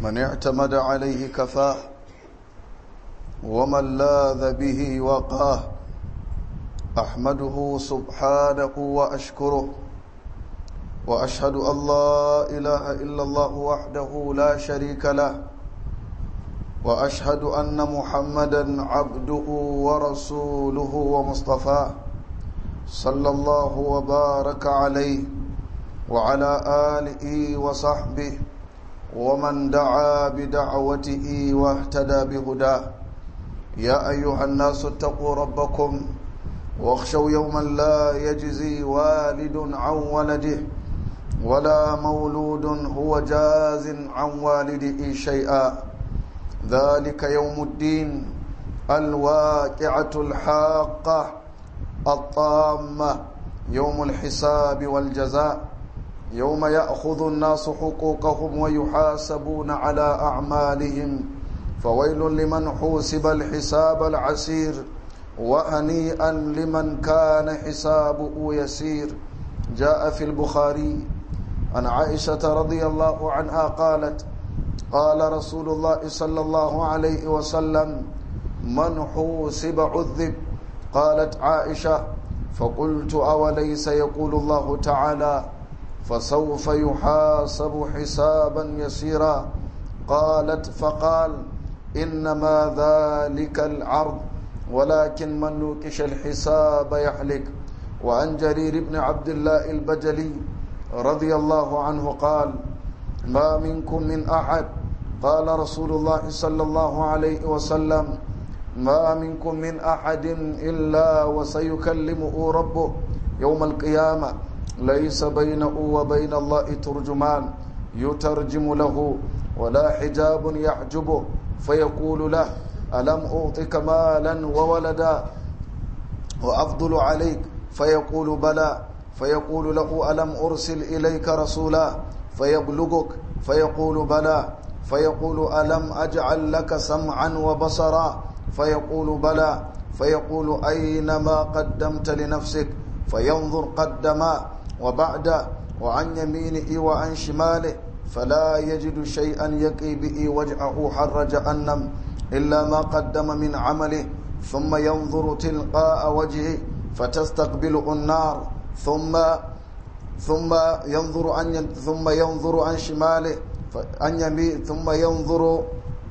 من اعتمد عليه كفاه ومن لاذ به وقاه أحمده سبحانه وأشكره وأشهد أن لا إله إلا الله وحده لا شريك له وأشهد أن محمدا عبده ورسوله ومصطفاه صلى الله وبارك عليه وعلى آله وصحبه ومن دعا بدعوته واهتدى بهداه يا أيها الناس اتقوا ربكم واخشوا يوما لا يجزي والد عن ولده ولا مولود هو جاز عن والده شيئا ذلك يوم الدين الواقعة الحاقة الطامة يوم الحساب والجزاء يوم يأخذ الناس حقوقهم ويحاسبون على أعمالهم فويل لمن حوسب الحساب العسير وهنيئا لمن كان حسابه يسير جاء في البخاري عن عائشة رضي الله عنها قالت قال رسول الله صلى الله عليه وسلم من حوسب عذب قالت عائشة فقلت أوليس يقول الله تعالى فسوف يحاسب حسابا يسيرا قالت فقال إنما ذلك العرض ولكن من نوكش الحساب يحلك وعن جرير بن عبد الله البجلي رضي الله عنه قال ما منكم من أحد قال رسول الله صلى الله عليه وسلم ما منكم من أحد إلا وسيكلمه ربه يوم القيامة ليس بينه وبين الله ترجمان يترجم له ولا حجاب يحجبه فيقول له ألم أعطك مالا وولدا وأفضل عليك فيقول بلى فيقول له ألم أرسل إليك رسولا فيبلغك فيقول بلى فيقول ألم أجعل لك سمعا وبصرا فيقول بلى فيقول أينما قدمت لنفسك فينظر قدما وبعد وعن يمينه وعن شماله فلا يجد شيئا يقي به وجهه حر جهنم إلا ما قدم من عمله ثم ينظر تلقاء وجهه فتستقبله النار ثم ثم ينظر عن ثم ينظر عن شماله عن يمين ثم ينظر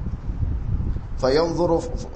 فينظر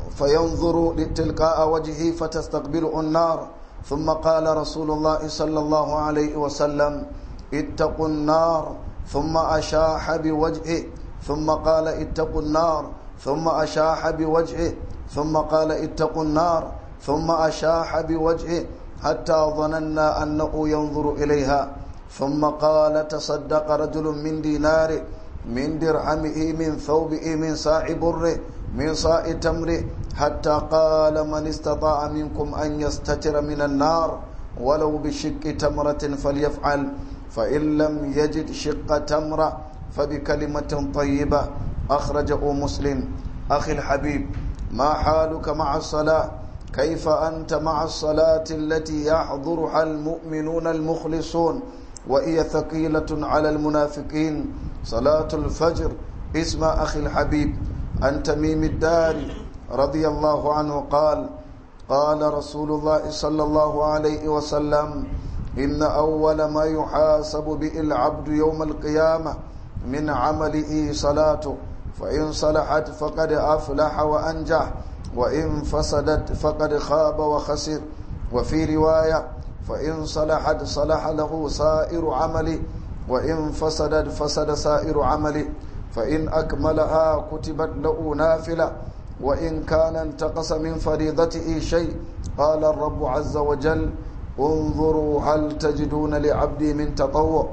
فينظر تلقاء وجهه فتستقبله النار ثم قال رسول الله صلى الله عليه وسلم اتقوا النار ثم أشاح بوجهه ثم قال اتقوا النار ثم أشاح بوجهه ثم قال اتقوا النار ثم أشاح بوجهه حتى ظننا أنه ينظر إليها ثم قال تصدق رجل من ديناره من درهمه من ثوبه من ساع بره من صاع تمره حتى قال من استطاع منكم أن يستتر من النار ولو بشق تمرة فليفعل فإن لم يجد شق تمرة فبكلمة طيبة أخرجه مسلم أخي الحبيب ما حالك مع الصلاة كيف أنت مع الصلاة التي يحضرها المؤمنون المخلصون وهي ثقيلة على المنافقين صلاة الفجر اسم أخي الحبيب عن تميم الداري رضي الله عنه قال قال رسول الله صلى الله عليه وسلم إن أول ما يحاسب به العبد يوم القيامة من عمله صلاته فإن صلحت فقد أفلح وأنجح وإن فسدت فقد خاب وخسر وفي رواية فإن صلحت صلح له سائر عمله وإن فسدت فسد سائر عمله فإن أكملها كتبت له نافلة وإن كان انتقص من فريضته شيء قال الرب عز وجل انظروا هل تجدون لعبدي من تطوع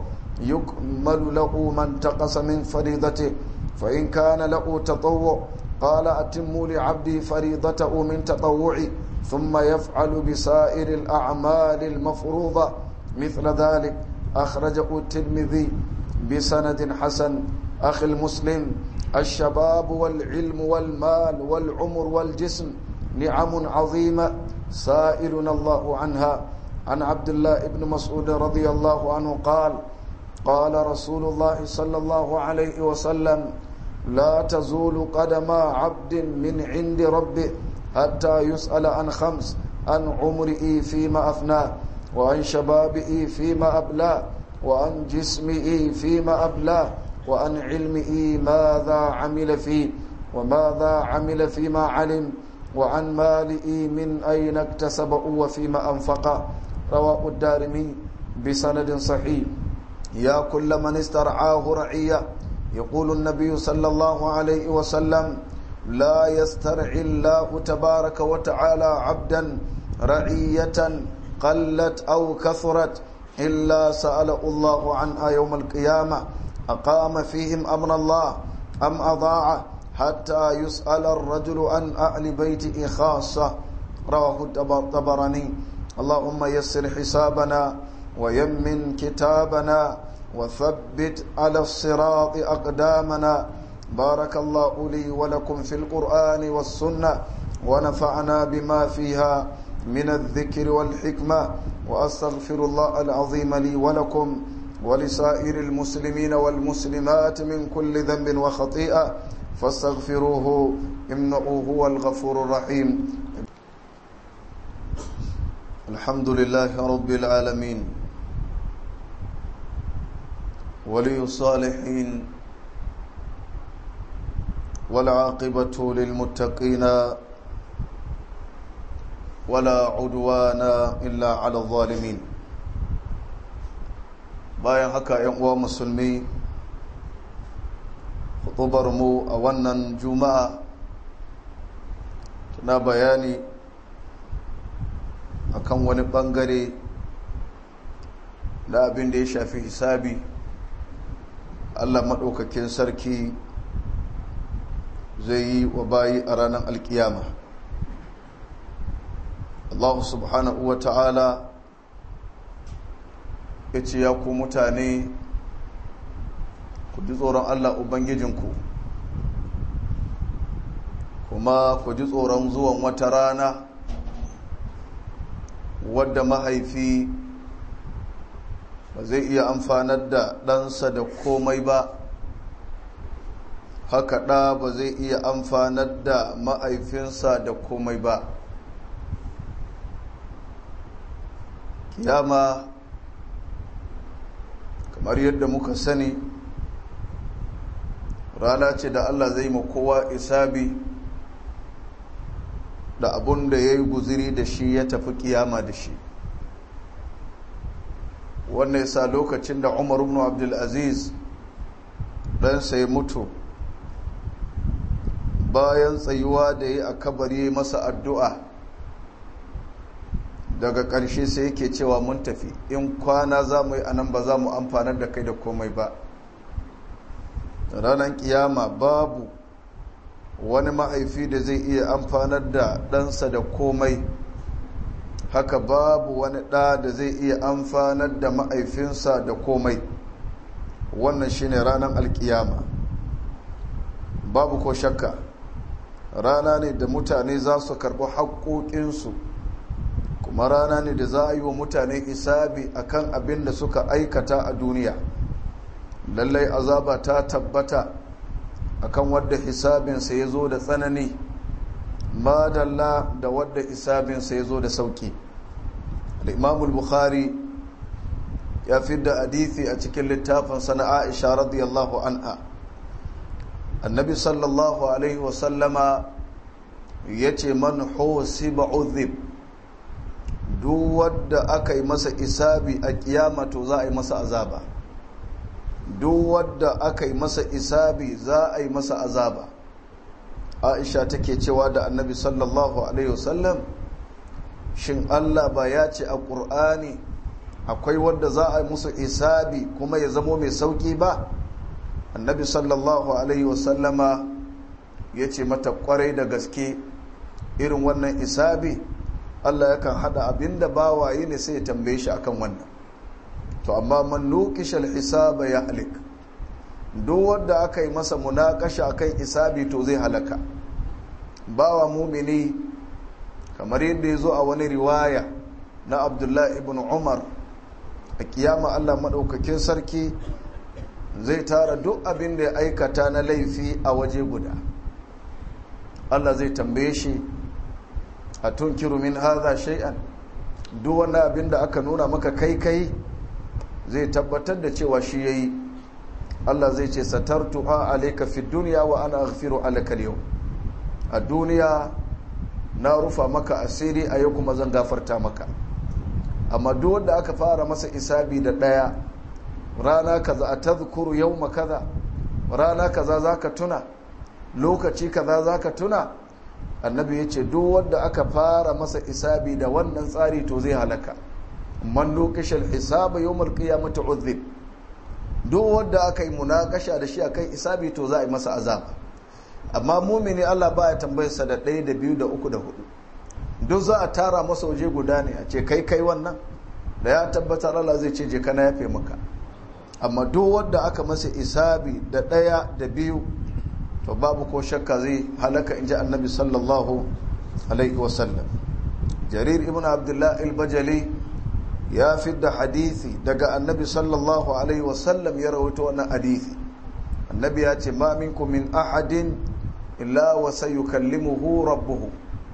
يكمل له ما انتقص من فريضته فإن كان له تطوع قال أتموا لعبدي فريضته من تطوعي ثم يفعل بسائر الأعمال المفروضة مثل ذلك أخرجه الترمذي بسند حسن أخي المسلم الشباب والعلم والمال والعمر والجسم نعم عظيمة سائلنا الله عنها عن عبد الله بن مسعود رضي الله عنه قال قال رسول الله صلى الله عليه وسلم لا تزول قدم عبد من عند ربه حتى يسأل عن خمس عن عمره فيما أفناه وعن شبابه فيما أبلاه وعن جسمه فيما أبلاه وعن علمه ماذا عمل فيه وماذا عمل فيما علم وعن ماله من أين اكتسبه وفيما أنفقه رواه الدارمي بسند صحيح يا كل من استرعاه رعية يقول النبي صلى الله عليه وسلم لا يسترعي الله تبارك وتعالى عبدا رعية قلت أو كثرت إلا سأل الله عنها يوم القيامة أقام فيهم أمر الله أم أضاعه حتى يسأل الرجل عن أهل بيته خاصة رواه الطبراني اللهم يسر حسابنا ويمن كتابنا وثبت على الصراط أقدامنا بارك الله لي ولكم في القرآن والسنة ونفعنا بما فيها من الذكر والحكمة وأستغفر الله العظيم لي ولكم ولسائر المسلمين والمسلمات من كل ذنب وخطيئة فاستغفروه إنه هو الغفور الرحيم الحمد لله رب العالمين ولي الصالحين والعاقبة للمتقين ولا عدوان إلا على الظالمين bayan haka yan uwa musulmi mu a wannan juma'a tana bayani akan wani bangare na abin da ya shafi hisabi allah maɗaukakin sarki zai yi wa bayi a ranar alkiyama allah subhanahu wa ta'ala ya ce ya ku mutane ku ji tsoron allah ubangijinku kuma ku ji tsoron zuwan wata rana wadda mahaifi ba zai iya amfanar da ɗansa da komai ba haka ɗa ba zai iya amfanar da mahaifinsa da komai ba kiyama kamar yadda muka sani rana ce da allah zai ma kowa isabi da abun da ya yi guziri da shi ya tafi kiyama da shi wannan yasa lokacin da umar ibn abdulaziz ɗansa ya mutu bayan tsayuwa da ya a kabari masa addu'a daga ƙarshe sai yake cewa mun tafi in kwana za mu yi anan ba za mu amfanar da kai da komai ba ranar kiyama babu wani mahaifi da zai iya amfanar da ɗansa da komai haka babu wani ɗa da zai iya amfanar da mahaifinsa da komai wannan shine ranar alkiyama babu ko shakka rana ne da mutane za su karɓi haƙoƙinsu kuma rana ne da za a yi wa mutane isabi akan abin da suka aikata a duniya lallai azaba ta tabbata akan wadda hisabinsa ya zo da tsanani madalla da wadda hisabinsa ya zo da sauki al'imamul bukhari ya fi da hadithi a cikin littafin sana aisha radiyallahu anha annabi sallallahu alaihi wasallama ya ce man husiba uzib duk wadda aka yi masa isabi a kiyama to za a yi masa azaba duk wadda aka yi masa isabi za a yi masa azaba aisha take cewa da annabi sallallahu alaihi wasallam shin allah ba ya ce a ƙur'ani akwai wadda za a yi musu isabi kuma ya zamo mai sauƙi ba annabi sallallahu alaihi wasallama ya ce mata ƙwarai da gaske irin wannan isabi allah yakan hada abinda bawaye ne sai ya tambaye shi akan wannan to amma man nukishal hisaba ya halik duk wanda aka yi masa munakasha akan isabi to zai halaka bawa mumini kamar yadda ya zo a wani riwaya na abdullahi ibn umar a kiyama allah maɗaukakin sarki zai tara duk abin da ya aikata na laifi a waje guda Allah zai tambaye shi a tunkiru min haza shay'an duk wani abin da aka nuna maka kai kai zai tabbatar da cewa shi yayi Allah zai ce satartu a alayka fi dunya wa ana aghfiru alaka yau a duniya na rufa maka asiri a yau kuma zan gafarta maka amma duk wanda aka fara masa isabi da daya rana kaza a tazkuru yawma kaza rana kaza zaka tuna lokaci kaza zaka tuna annabi yace duk wanda aka fara masa isabi da wannan tsari to zai halaka man lokashal hisaba yawmal qiyamati uzib duk wanda aka yi munakasha da shi akan isabi to za a yi masa azaba amma mumini Allah baya tambayarsa da ɗaya da biyu da uku da hudu duk za a tara masa waje guda ne a ce kai kai wannan da ya tabbatar Allah zai ce je kana yafe maka amma duk wanda aka masa isabi da ɗaya da biyu to babu ko shakka zai halaka in ji annabi sallallahu alaihi wasallam jarir ibn abdullah al-bajali ya fidda hadisi daga annabi sallallahu alaihi wasallam ya rawaito wannan hadisi annabi ya ce ma minkum min ahadin illa wa sayukallimuhu rabbuhu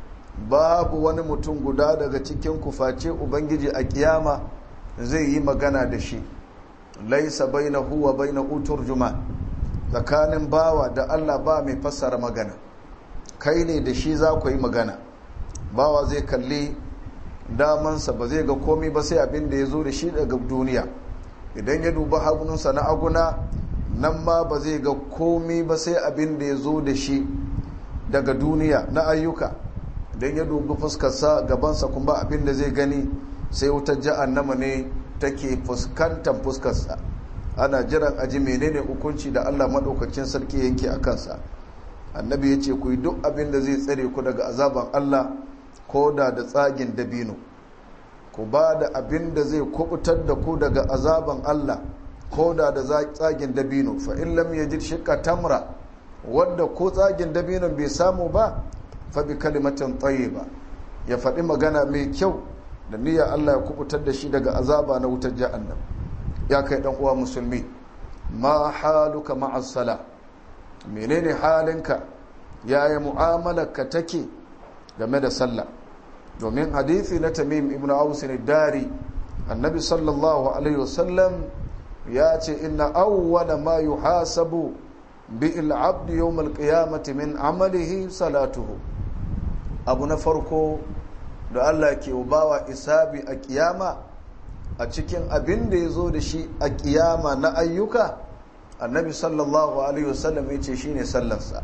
babu wani mutum guda daga cikin kuface ubangiji a kiyama zai yi magana da shi laisa bainahu wa bainahu turjuman tsakanin bawa da Allah ba mai fassara magana kai ne da shi za ku yi magana bawa zai kalli damansa ba zai ga komi ba sai abin da ya zo da shi daga duniya idan ya duba hagununsa na aguna nan ma ba zai ga komi ba sai abin da ya zo da shi daga duniya na ayyuka idan ya dubi fuskarsa gabansa kuma abin da zai gani sai wutar jahannama ne take fuskantar fuskarsa ana jiran aji menene hukunci da Allah maɗaukacin sarki yanke a kansa annabi ya ce ku yi duk abin da zai tsare ku daga azaban Allah ko da da tsagin dabino ku ba da abin da zai kubutar da ku daga azaban Allah ko da da tsagin dabino fa in lam yajid shiqqa tamra wanda ko tsagin dabinon bai samu ba fa bi kalimatin tayyiba ya faɗi magana mai kyau da niyyar Allah ya kubutar da shi daga azaba na wutar jahannam ya kai dan uwa musulmi ma haluka ma'as sala menene halinka yaya mu'amalarka take game da sallah domin hadisi na tamim ibn aus dari annabi sallallahu alaihi wasallam ya ce inna awwala ma yuhasabu bi al-abd yawm al-qiyamati min amalihi salatuhu abu na farko da Allah ke bawa isabi a kiyama a cikin abin da ya zo da shi a kiyama na ayyuka annabi sallallahu alaihi wasallam ya ce shine sallarsa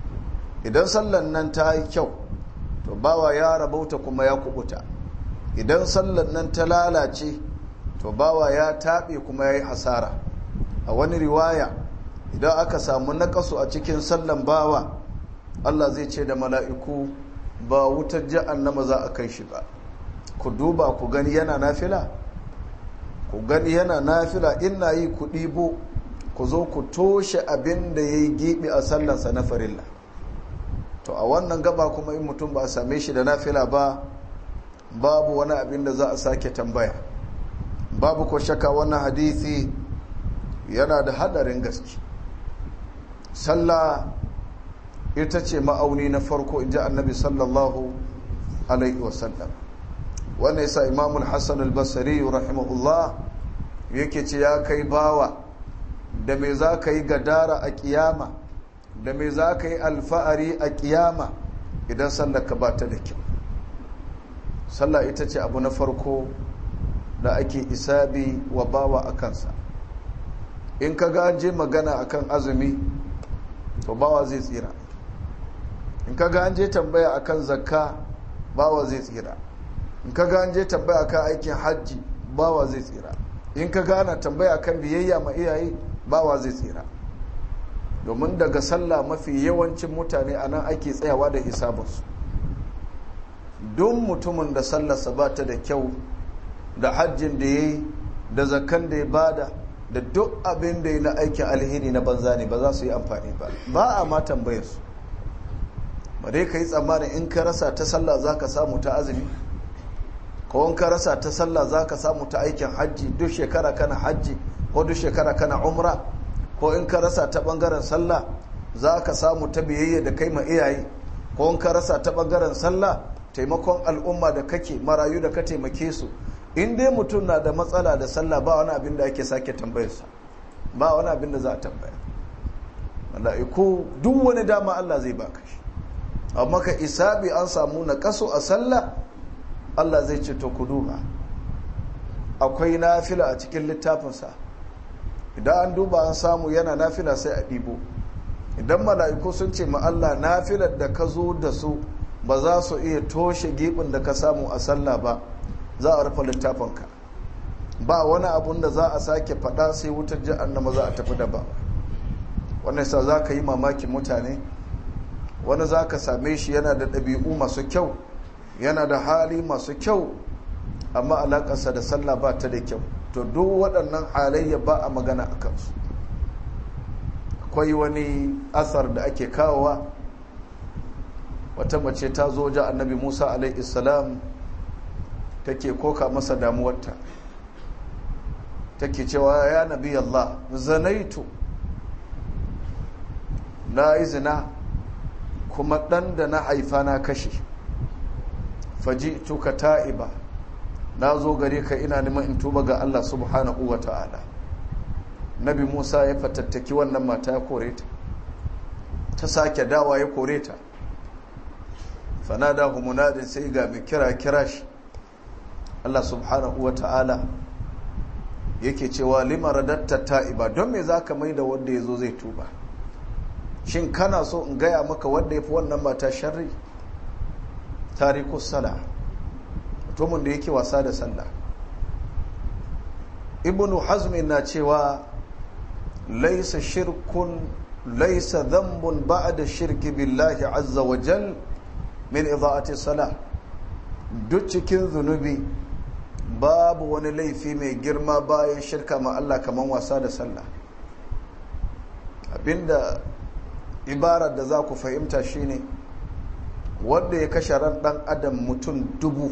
idan sallan nan ta yi kyau to bawa ya rabauta kuma ya kubuta idan sallan nan ta lalace to bawa ya taɓe kuma ya yi hasara a wani riwaya idan aka samu naƙasu a cikin sallan bawa allah zai ce da mala'iku ba wutar ja'annama za a kai shi ba ku duba ku gani yana nafila ku gani yana nafila ina yi ku ɗibo ku zo ku toshe abin da ya yi giɓi a sallansa na farilla to a wannan gaba kuma in mutum ba a same shi da nafila ba babu wani abin da za a sake tambaya babu ko shaka wannan hadithi yana da hadarin gaske sallah ita ce ma'auni na farko in ji annabi sallallahu alaihi wasallam wannan yasa imamul hassan al-basari rahimahullah yake ce ya kai bawa da me za ka yi gadara a kiyama da me za ka yi alfa'ari a kiyama idan sallar ka ba ta da kyau sallah ita ce abu na farko da ake isabi wa bawa a kansa in ka ga an je magana akan azumi to bawa zai tsira in ka ga an je tambaya akan zakka bawa zai tsira in ka ga an je tambaya akan aikin hajji bawa zai tsira in ka ga ana tambaya akan biyayya ma iyaye bawa zai tsira domin daga sallah mafi yawancin mutane a nan ake tsayawa da hisabinsu don mutumin da sallarsa ba ta da kyau da hajjin da ya yi da zakan da ya bada da duk abin da ya na aikin alheri na banza ne ba za su yi amfani ba ba a ma tambayar su ba dai ka yi tsammanin in ka rasa ta sallah za ka samu ta azumi ko in ka rasa ta sallah za ka samu ta aikin hajji duk shekara kana hajji ko duk shekara kana umra ko in ka rasa ta bangaren sallah za ka samu ta biyayya da kai ma iyaye ko in ka rasa ta bangaren sallah taimakon al'umma da kake marayu da ka taimake su in dai mutum na da matsala da sallah ba wani abin da ake sake tambayarsa ba wani abin da za a tambaya mala'iku duk wani dama Allah zai baka shi amma ka isabi an samu na kaso a sallah Allah zai ce to ku duba akwai nafila a cikin littafinsa idan an duba an samu yana nafila sai a ɗibo idan mala'iku sun ce ma Allah nafilar da ka zo da su ba za su iya toshe gibin da ka samu a sallah ba za a rufe littafinka ba wani abun da za a sake faɗa sai wutar jahannama za a tafi da ba wannan sa za ka yi mamakin mutane wani za ka same shi yana da ɗabi'u masu kyau yana da hali masu kyau amma alaƙarsa da sallah ba ta da kyau to duk waɗannan halayya ba a magana a kansu akwai wani asar da ake kawowa wata mace ta zo ja annabi musa alaihissalam take koka masa damuwarta take cewa ya nabi allah zanaitu na izina kuma ɗan da na haifa na kashe faji tuka ta'iba na zo gare ka ina neman in tuba ga Allah subhanahu wa ta'ala nabi musa ya fatattaki wannan mata ya kore ta ta sake dawa ya kore ta fanada humunadin sai ga mai kira kira shi Allah subhanahu wa ta'ala yake cewa lima radatta ta'iba don me za ka mai da wanda ya zo zai tuba shin kana so in gaya maka wanda ya fi wannan mata sharri tarikus sala mutumin da yake wasa da sallah ibnu hazmin na cewa laisa shirkun laisa dhanbun ba'da shirki billahi azza wa jal min idha'ati salah duk cikin zunubi babu wani laifi mai girma bayan shirka ma Allah kaman wasa da sallah abinda ibarar da za ku fahimta shine wanda ya kashe ran dan adam mutum dubu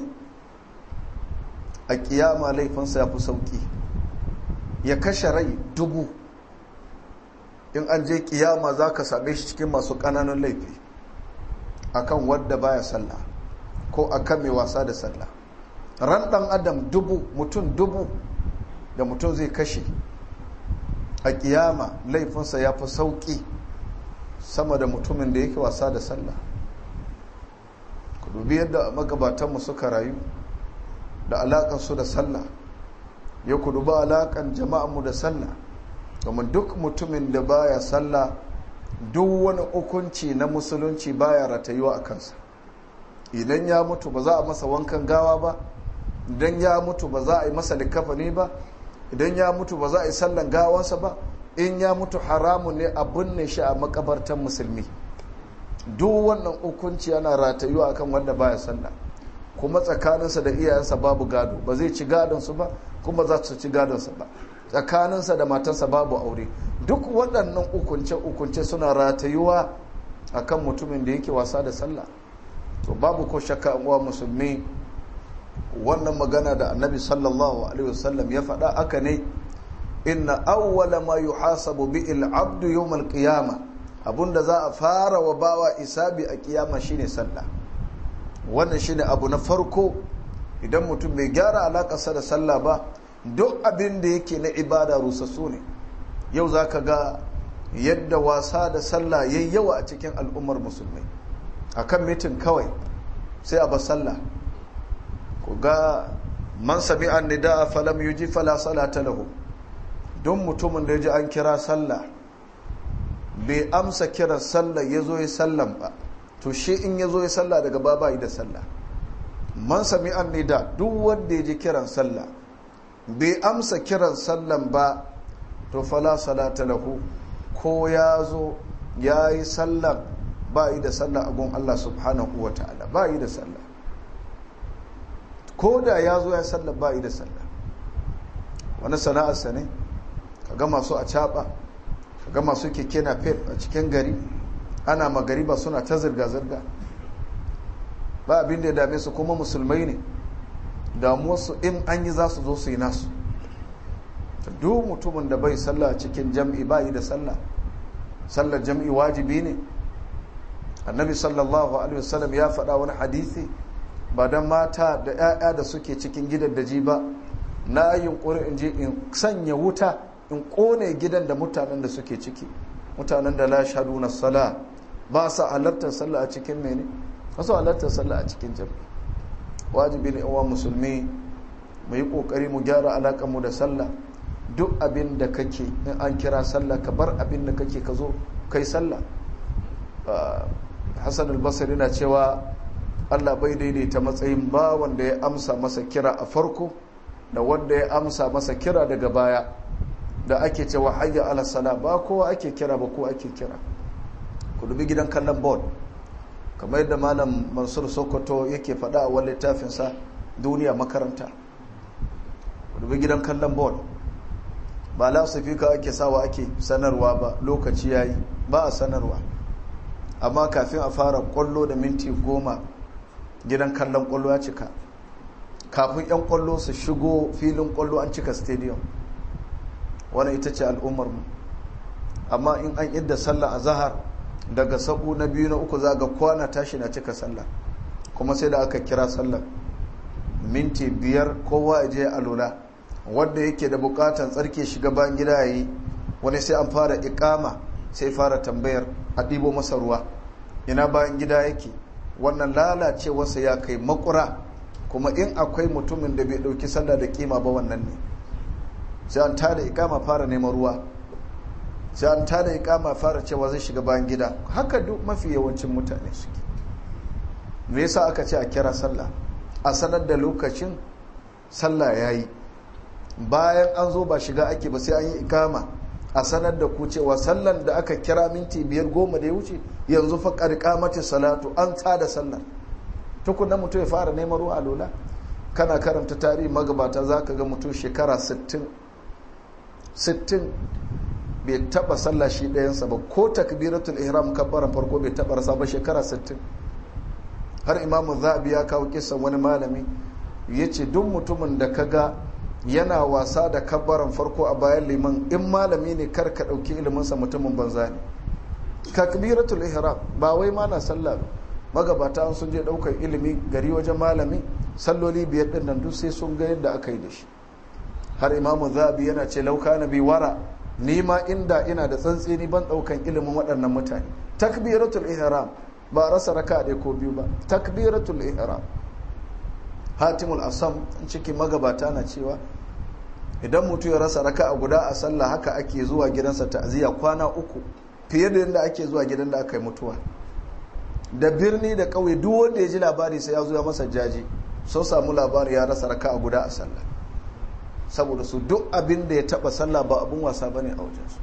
a kiyama laifinsa ya fi sauki ya kashe rai dubu in an je kiyama za ka same shi cikin masu ƙananan laifi akan wadda baya sallah ko akan mai wasa da sallah ran dan adam dubu mutum dubu da mutum zai kashe a kiyama laifinsa ya fi sauki sama da mutumin da yake wasa da sallah ku dubi yadda magabatanmu suka rayu da alakansu da sallah ya ku duba alakan jama'anmu da sallah domin duk mutumin da baya sallah duk wani hukunci na musulunci baya ratayuwa a kansa idan ya mutu ba za a masa wankan gawa ba idan ya mutu ba za a yi masa likafani ba idan ya mutu ba za a yi sallan gawansa ba in ya mutu haramun ne a binne shi a makabartan musulmi duk wannan hukunci yana ratayuwa akan wanda baya sallah kuma tsakaninsa da iyayensa babu gado ba zai ci gadonsu ba kuma za su ci gadonsa ba tsakaninsa da matarsa babu aure duk waɗannan ukunce-ukunce suna ratayuwa akan mutumin da yake wasa da sallah to babu ko shakka uwa musulmi wannan magana da annabi sallallahu alaihi wasallam ya faɗa aka ne inna awwala ma yuhasabu bi al-abdu yawm al-qiyama abunda za a fara wa bawa isabi a kiyama shine sallah wannan shine abu na farko idan mutum bai gyara alakarsa da sallah ba duk abin da yake na ibada rusassu ne yau zaka ga yadda wasa da sallah yayi yawa a cikin al'ummar musulmai akan mitin kawai sai a ba sallah ku ga man sami an nida falam yuji fala salata lahu don mutumin da ya ji an kira sallah bai amsa kiran sallah ya zo ya sallan ba to shi in ya zo ya sallah daga baba yi da sallah man sami an nida duk wanda ya ji kiran sallah bai amsa kiran sallan ba to fala salata lahu ko ya zo ya yi sallan ba yi da sallah a gun Allah subhanahu wa ta'ala ba yi da sallah ko da ya zo ya sallah ba yi da sallah wani sana'arsa ne kaga masu a caɓa kaga masu keke na fef a cikin gari ana magariba suna ta zirga-zirga ba abin da ya dame su kuma musulmai ne damuwarsu in an yi za su zo su yi nasu duk mutumin da bai sallah cikin jam'i bai da sallah sallar jam'i wajibi ne annabi sallallahu alaihi wasallam ya faɗa wani hadisi ba don mata da 'ya'ya da suke cikin gidan daji ba na yunkuri in je in sanya wuta in kone gidan da mutanen da suke ciki mutanen da la shaduna sala ba sa halartar sallah a cikin mene ba su halartar sallah a cikin jam'i wajibi ne uwa musulmi mu yi kokari mu gyara alaƙar mu da sallah duk abin da kake in an kira sallah ka bar abin da kake ka zo kai sallah hassan albasari na cewa allah bai daidaita matsayin ba wanda ya amsa masa kira a farko da wanda ya amsa masa kira daga baya da ake cewa hayya ala sala ba kowa ake kira ba ko ake kira ku dubi gidan kallon ball kamar yadda malam mansur sokoto yake faɗa a wani littafinsa duniya makaranta ku dubi gidan kallon ball ba lasifika ake sawa ake sanarwa ba lokaci yayi ba a sanarwa amma kafin a fara kwallo da minti goma gidan kallon kwallo ya cika kafin 'yan kwallo su shigo filin kwallo an cika stadium wani ita ce al'ummarmu amma in an idda sallah a zahar daga sabu na biyu na uku za ga kwana tashi na cika sallah kuma sai da aka kira sallah minti biyar kowa ya je alola wanda yake da bukatan tsarki shiga bayan gida yayi wani sai an fara ikama sai fara tambayar a ɗibo masa ruwa ina bayan gida yake wannan lalacewarsa ya kai makura kuma in akwai mutumin da bai ɗauki sallah da kima ba wannan ne sai an tada ikama fara neman ruwa sai an tada ikama fara cewa zai shiga bayan gida haka duk mafi yawancin mutane suke me yasa aka ce a kira sallah a sanar da lokacin sallah yayi bayan an zo ba shiga ake ba sai an yi ikama a sanar da ku cewa sallan da aka kira minti biyar goma da ya wuce yanzu fa karkamati salatu an tsada sallar tukunan mutum ya fara neman ruwa lola kana karanta tarihi magabata za ka ga mutum shekara 60 60 bai taba sallah shi ɗayansa ba ko takbiratul ihram kabbaran farko bai taba rasa ba shekara 60 har imamu zabi ya kawo kisan wani malami ya ce duk mutumin da ka ga yana wasa da kabbaran farko a bayan liman in malami ne kar ka ɗauki iliminsa mutumin banza ne takbiratul ihram ba wai ma na sallah magabata sun je ɗaukar ilimi gari wajen malami salloli biyar ɗin nan duk sai sun ga yadda aka yi da shi har imamu zabi yana ce lauka na bi wara ni ma inda ina da tsantseni ban ɗaukan ilimin waɗannan mutane takbiratul ihram ba rasa raka ɗaya ko biyu ba takbiratul ihram hatimul asam cikin magabata na cewa idan mutum ya rasa raka a guda a sallah haka ake zuwa gidansa ta'aziyya kwana uku fiye da yadda ake zuwa gidan da aka yi mutuwa da birni da ƙauye duk wanda ya ji labari sai ya zo ya masa jaji sun samu labari ya rasa raka a guda a sallah saboda su duk abin da ya taba sallah ba abin wasa bane a wajensu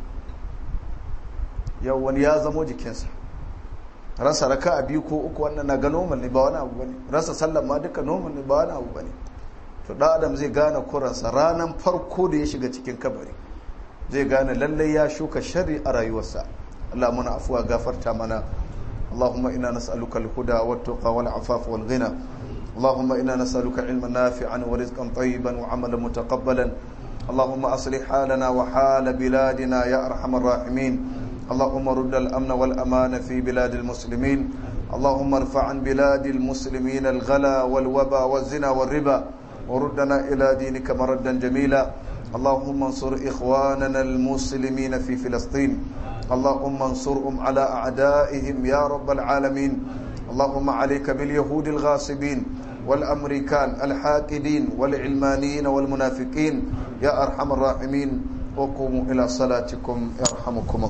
yau wani ya zamo jikinsa rasa raka a biyu ko uku wannan na ga normal ne ba wani abu bane rasa sallah ma duka normal ne ba wani abu bane to da adam zai gane kuransa ranar farko da ya shiga cikin kabari zai gane lallai ya shuka shari a rayuwarsa Allah muna afuwa gafarta mana اللهم إنا نسألك الهدى والتقى والعفاف والغنى اللهم إنا نسألك علما نافعا ورزقا طيبا وعملا متقبلا اللهم أصلح حالنا وحال بلادنا يا أرحم الراحمين اللهم رد الأمن والأمان في بلاد المسلمين اللهم ارفع عن بلاد المسلمين الغلا والوبا والزنا والربا وردنا إلى دينك مردا جميلا اللهم انصر إخواننا المسلمين في فلسطين اللهم انصرهم على أعدائهم يا رب العالمين اللهم عليك باليهود الغاصبين والأمريكان الحاقدين والعلمانيين والمنافقين يا أرحم الراحمين وقوموا إلى صلاتكم يرحمكم الله